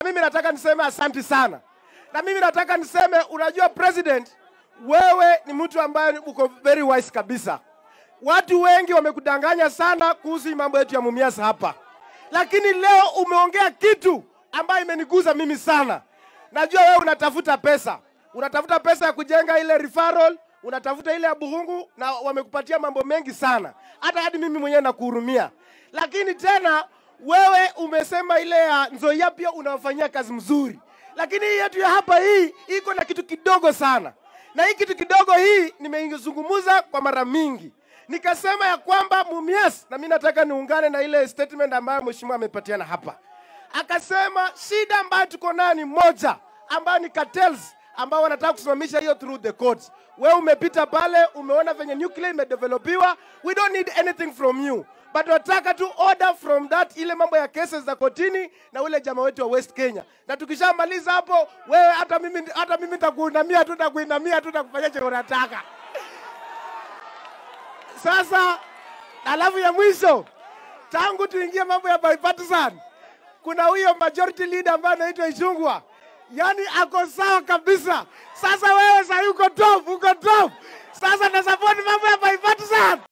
Mimi nataka niseme asanti sana, na mimi nataka niseme, unajua president, wewe ni mtu ambaye uko very wise kabisa. Watu wengi wamekudanganya sana kuhusu mambo yetu ya Mumias hapa, lakini leo umeongea kitu ambayo imeniguza mimi sana. Najua wewe unatafuta pesa, unatafuta pesa ya kujenga ile referral, unatafuta ile ya Buhungu, na wamekupatia mambo mengi sana, hata hadi mimi mwenyewe nakuhurumia. Lakini tena wewe umesema ile ya Nzoia pia unawafanyia kazi mzuri, lakini hii yetu ya hapa hii iko na kitu kidogo sana, na hii kitu kidogo hii nimeizungumuza kwa mara mingi nikasema ya kwamba Mumias, na mimi nataka niungane na ile statement ambayo mheshimiwa amepatiana hapa. Akasema shida ambayo tuko nayo ni moja, ambayo ni cartels ambao wanataka kusimamisha hiyo through the courts. Wewe umepita pale, umeona venye nuclear imedevelopiwa. We don't need anything from you but tunataka tu order from that, ile mambo ya cases za kotini na ule jamaa wetu wa West Kenya, na tukishamaliza hapo, wewe hata mimi hata mimi nitakuinamia tu, nitakuinamia tu, nitakufanyia chenye unataka. Sasa alafu ya mwisho, tangu tuingie mambo ya bipartisan, kuna huyo majority leader ambaye anaitwa Ichung'wa, yani ako sawa kabisa. Sasa wewe sasa uko top, uko top. Sasa na support mambo ya bipartisan.